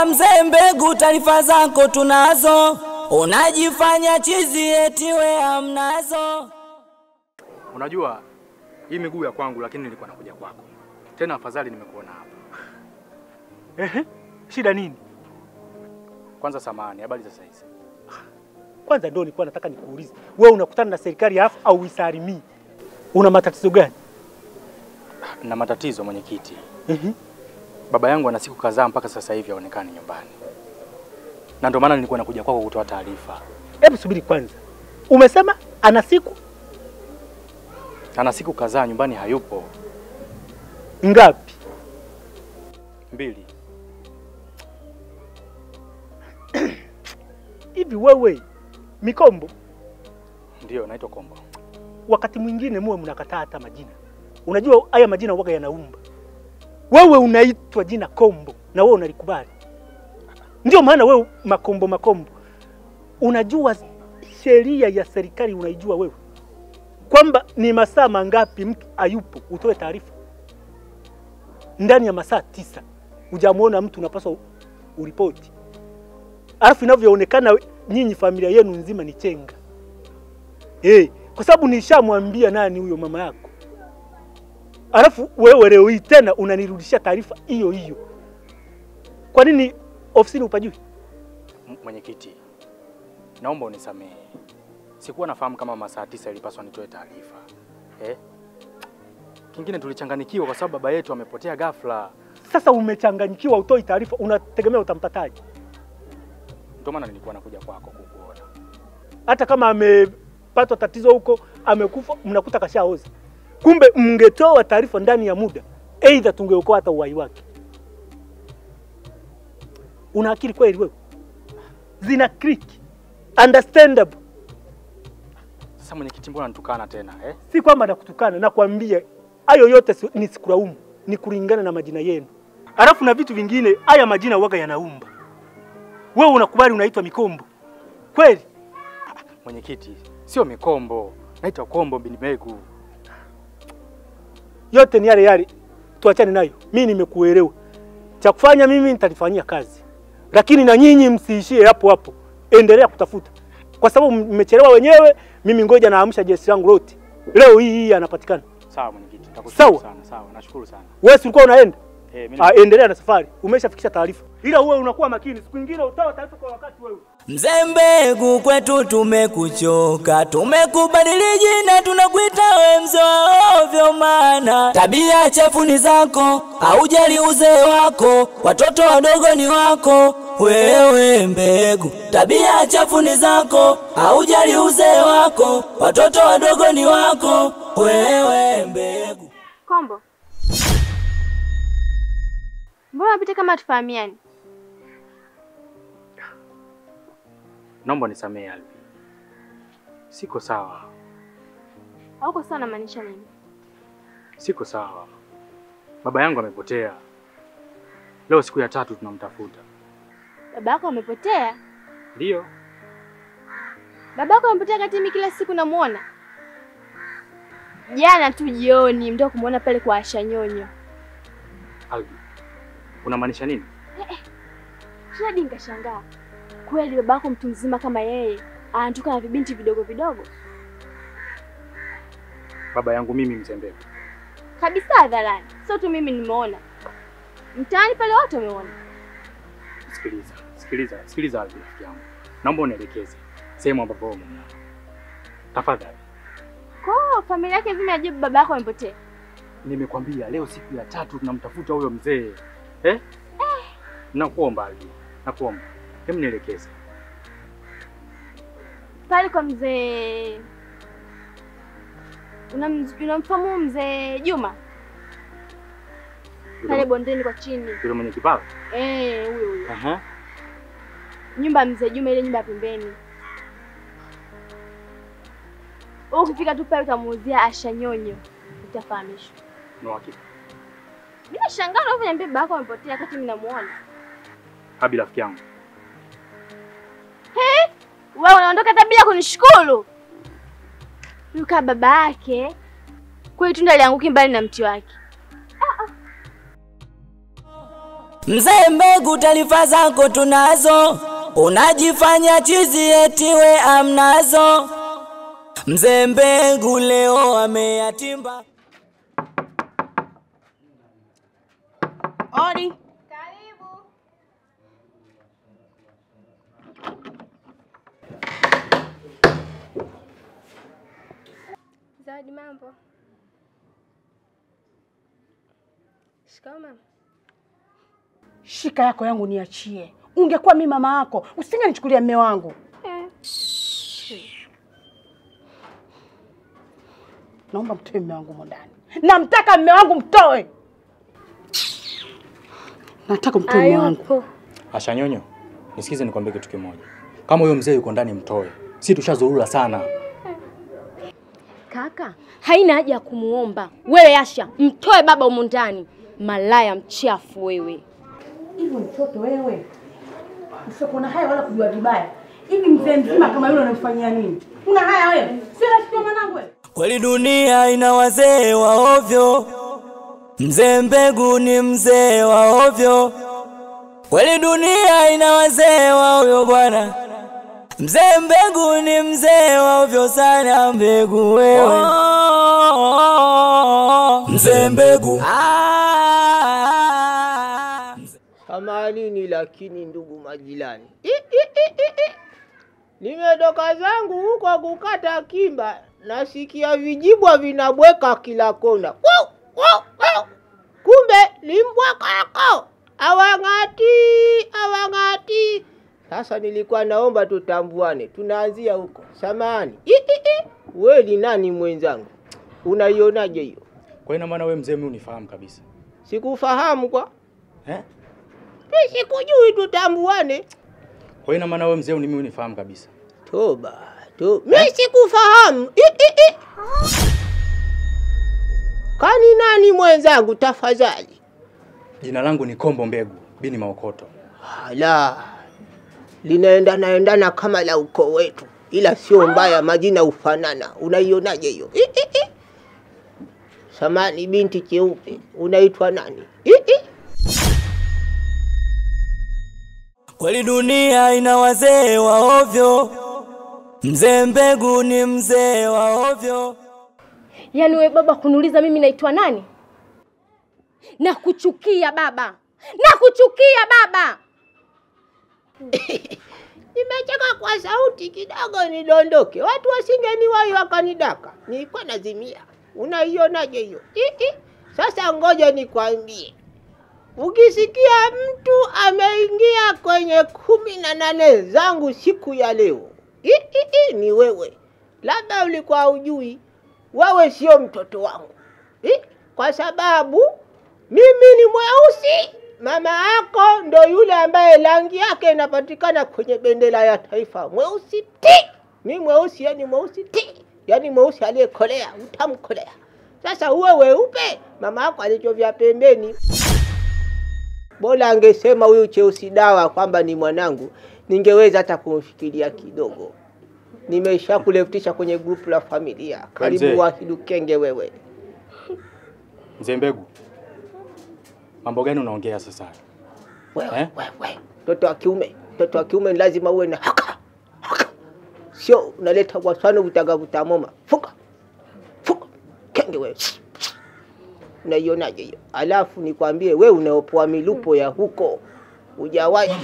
Oya mzee Mbegu, taarifa zako tunazo, unajifanya chizi eti we hamnazo. Unajua hii miguu ya kwangu, lakini nilikuwa nakuja kwako tena. Afadhali nimekuona hapa. Ehe, shida nini? Kwanza samahani, habari za saizi? Kwanza ndio nilikuwa nataka nikuulize, wewe unakutana na serikali alafu au isalimii, una matatizo gani? Na matatizo mwenyekiti. Ehe. Baba yangu ana siku kadhaa mpaka sasa hivi haonekani nyumbani, na ndio maana nilikuwa nakuja kwako kutoa taarifa. Hebu subiri kwanza, umesema ana siku Ana siku kadhaa nyumbani hayupo. ngapi? Mbili. Hivi wewe Mikombo, Ndio, naitwa Kombo. wakati mwingine muwe mnakataa hata majina. Unajua haya majina waga yanaumba. Wewe unaitwa jina Kombo na wewe unalikubali, ndio maana wewe Makombo Makombo. Unajua sheria ya serikali unaijua wewe kwamba ni masaa mangapi mtu hayupo utoe taarifa? Ndani ya masaa tisa hujamwona mtu unapaswa uripoti, alafu inavyoonekana nyinyi familia yenu nzima ni chenga hey, kwa sababu nishamwambia nani huyo mama yako, alafu wewe leo hii tena unanirudishia taarifa hiyo hiyo. Kwa nini ofisini upajui? M- Mwenyekiti, naomba unisamehe, sikuwa nafahamu kama masaa tisa ilipaswa nitoe taarifa eh? Kingine tulichanganikiwa kwa sababu baba yetu amepotea ghafla, Sasa umechanganyikiwa, utoi taarifa, unategemea utampataje? ndio maana nilikuwa nakuja kwako kukuona. Hata kama amepatwa tatizo huko, amekufa, mnakuta kashaoza. Kumbe mngetoa taarifa ndani ya muda, aidha tungeokoa hata uhai wake. Una akili kweli wewe? Zina click. Understandable. Sasa mwenyekiti, mbona nitukana tena eh? Si kwamba nakutukana, nakwambia hayo yote si- ni sikulaumu, ni kulingana na majina yenu. Alafu na vitu vingine, haya majina waga yanaumba. Wewe unakubali unaitwa Mikombo kweli? Mwenyekiti, sio Mikombo, naitwa Kombo bin Megu. yote ni yale yale, tuachane nayo. Mimi nimekuelewa, cha kufanya mimi nitalifanyia kazi, lakini na nyinyi msiishie hapo hapo, endelea kutafuta, kwa sababu mmechelewa wenyewe. Mimi ngoja naamsha jeshi langu lote, leo hii hii anapatikana. Sawa mwenyekiti, nakushukuru Sawa. sana. Sawa, nashukuru sana. Wewe si ulikuwa unaenda? Eh, mimi Ah, endelea na safari, umeshafikisha taarifa, ila uwe unakuwa makini, siku nyingine utawa taarifa kwa wakati wewe. Mzee Mbegu, kwetu tumekuchoka, tumekubadili jina, tunakuita we mzee wa ovyo, maana tabia chafu ni zako, haujali uzee wako, watoto wadogo ni wako. Wewe Mbegu, tabia chafu ni zako, haujali uzee wako, watoto wadogo ni wako. Wewe Mbegu. Kombo, mbona unapita kama tufahamiani? naomba nisamehe Alvi, siko sawa, Hauko sawa, namaanisha nini? siko sawa. Baba yangu amepotea, leo siku ya tatu tunamtafuta. Baba yako amepotea? Ndiyo, Baba yako amepotea kati mimi kila siku namuona. Jana tu jioni mtoka kumuona pale kwa Asha Nyonyo. Alvi, unamaanisha nini? Tena hadi nikashangaa. Kweli baba yako mtu mzima kama yeye anatoka na vibinti vidogo vidogo Baba yangu mimi mzee Mbegu. kabisa hadharani, sio tu mimi nimeona, mtaani pale wote wameona. Sikiliza, sikiliza, sikiliza Alvi, rafiki yangu, naomba unielekeze sehemu ambapo wewe umemuona tafadhali. Kwa hiyo familia yake nzima inajua baba yako amepotea. Nimekwambia leo siku ya tatu tunamtafuta huyo mzee eh? Nakuomba Alvi, nakuomba, hebu nielekeze. Pale kwa mzee Unam- unamfahamu mzee Juma pale Yule- bondeni kwa chini? Yule mwenye kipara Eh, huyo huyo. Aha. Nyumba ya mzee Juma, ile nyumba ya pembeni. Wewe ukifika tu pale utamuuzia Asha Nyonyo, utafahamishwa. Ni uhakika. Bila shangaa unavyoniambia baba yako amepotea wakati mimi namuona. Habi rafiki yangu, Wewe unaondoka hata bila kunishukuru. Yuka baba yake kweli tunda lianguki mbali na mti wake. Mzee Mbegu, taarifa zako tunazo, unajifanya chizi eti we amnazo. Mzee Mbegu leo ameyatimba. Odi. Zawadi, mambo? Shikamoo mama. Shika yako yangu niachie. Ungekuwa mimi mama yako, usingenichukulia mme wangu. Naomba mtoe mme wangu mo ndani. Namtaka mme wangu mtoe. Nataka mtoe mme wangu. Hayupo. Asha Nyonyo, nisikize nikwambie kitu kimoja. Kama huyo mzee yuko ndani, mtoe. Si tushazurura sana. Kaka, haina haja ya kumuomba wewe. Asha, mtoe baba humu ndani, malaya mchafu wewe. Hivyo mtoto wewe. Usiokuwa na haya wala kujua vibaya. Hivi mzee mzima kama yule unamfanyia nini? Una haya wewe? Si rafiki wa mwanangu wewe? Kweli dunia ina wazee wa ovyo, mzee Mbegu ni mzee wa ovyo. Kweli dunia ina wazee wa ovyo bwana, mzee Mbegu ni mzee wa ovyo sana. Mbegu wewe, mzee Mbegu ah, Samanini lakini ndugu majirani, I, i, i, i, i. nimetoka zangu huko kukata kimba, nasikia vijibwa vinabweka kila kona. Wau, wau, wau. Kumbe limbwakako awang'ati awang'ati. Sasa nilikuwa naomba tutambuane, tunaanzia huko. Samahani, I, i, i. we ni nani mwenzangu? Unaionaje hiyo? Kwa ina maana wewe mzee mimi unifahamu kabisa. Sikufahamu kwa Eh? mi sikujui, tutambuane. Kwa ina maana wewe mzee mimi unifahamu kabisa. Toba, to mi sikufahamu. I, i, i. Kani nani mwenzangu tafadhali? Jina langu ni Kombo Mbegu, bini Maokoto. Hala, linaendana endana kama la ukoo wetu, ila sio mbaya, majina ufanana. Unaionaje hiyo? I, i, i. Samani binti cheupe, unaitwa nani? I, i. kweli dunia ina wazee wa ovyo, mzee Mbegu ni mzee wa ovyo. Yaani wewe baba kuniuliza mimi naitwa nani? Nakuchukia baba, nakuchukia baba. Nimecheka kwa sauti kidogo nidondoke, watu wasingeniwahi wakanidaka, nilikuwa nazimia. Unaionaje hiyo? I, i. Sasa ngoja nikwambie, ukisikia mtu ameingia kwenye kumi na nane zangu siku ya leo, I, i, i, ni wewe. Labda ulikuwa ujui, wewe sio mtoto wangu I, kwa sababu mimi ni mweusi, mama yako ndo yule ambaye rangi yake inapatikana kwenye bendera ya taifa, mweusi ti. Mi mweusi, yani mweusi ti, yani mweusi aliyekolea, utamkolea. Sasa uwe weupe, mama yako alichovya pembeni. Bora angesema huyu cheusi dawa kwamba ni mwanangu, ningeweza hata kumfikiria kidogo. Nimeshakulefutisha kwenye grupu la familia. Mzee. Karibu Wahidu Kenge wewe. Mzee Mbegu. Mambo gani unaongea sasa? Wewe, Eh? wewe, mtoto wa kiume, mtoto wa kiume ni lazima uwe na haka haka, sio unaleta wasano vutaga vutamoma. Fuka fuka, kenge wewe, unaionaje hiyo? Alafu nikwambie wewe, unaopoa milupo ya huko hujawahi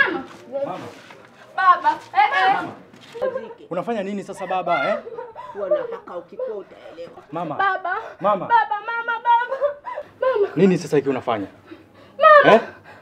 Baba, eh, eh. Unafanya nini sasa baba eh? kuwa na haka, ukikuwa utaelewa. Mama. Baba, Mama. baba, mama, baba, mama. Nini sasa hiki unafanya? Eh?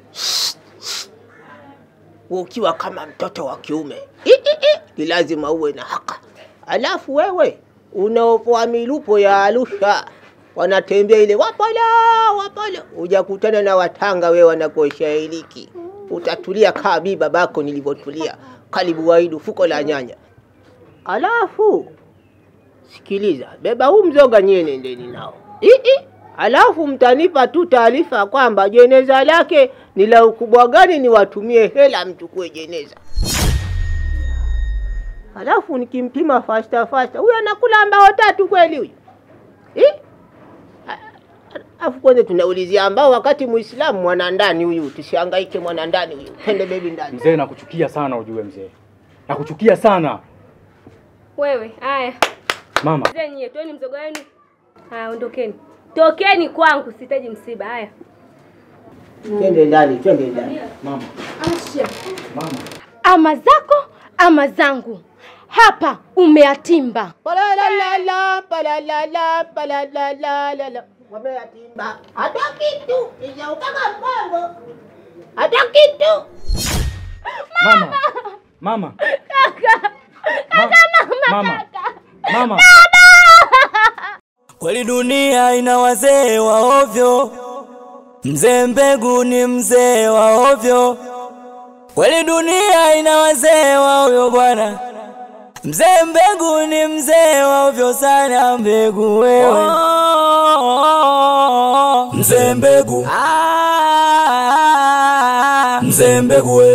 Wewe ukiwa kama mtoto wa kiume I, i, i, ni lazima uwe na haka. Alafu wewe unaopoa milupo ya Arusha wanatembea ile wapala wapala, hujakutana na Watanga, wewe wanakuosha iliki, utatulia kaa bi babako nilivyotulia. Karibu Waidu, fuko la nyanya. Alafu sikiliza, beba huu mzoga nyie, nendeni nao I, i. Alafu mtanipa tu taarifa kwamba jeneza lake ni la ukubwa gani, niwatumie hela mchukue jeneza. Alafu nikimpima fasta fasta, huyo anakula mbao tatu kweli huyu? Eh? A- Afu kwanza tunaulizia ambao wakati Muislamu mwana ndani huyu, tusihangaike mwana ndani huyu, pende bebi ndani. Mzee, nakuchukia sana ujue mzee, nakuchukia sana Wewe, haya. mama. Mzee nyie, toeni mzoga wenu. Haya, ondokeni. Tokeni kwangu, sihitaji msiba. Haya. Twende ndani, twende ndani. Mama, mama. Ama zako ama zangu. Hapa umeatimba. Palalalala, palalala, palalalala. Wameyatimba. Hata kitu, sijautaka mpango. Hata kitu. Mama. Mama. Kaka. Kaka mama. Mama. Mama. Kweli dunia ina wazee wa ovyo, mzee Mbegu ni mzee wa ovyo. Kweli dunia ina wazee wa ovyo bwana, mzee Mbegu ni mzee wa ovyo sana. Mbegu wewe, mzee Mbegu, mzee Mbegu wewe.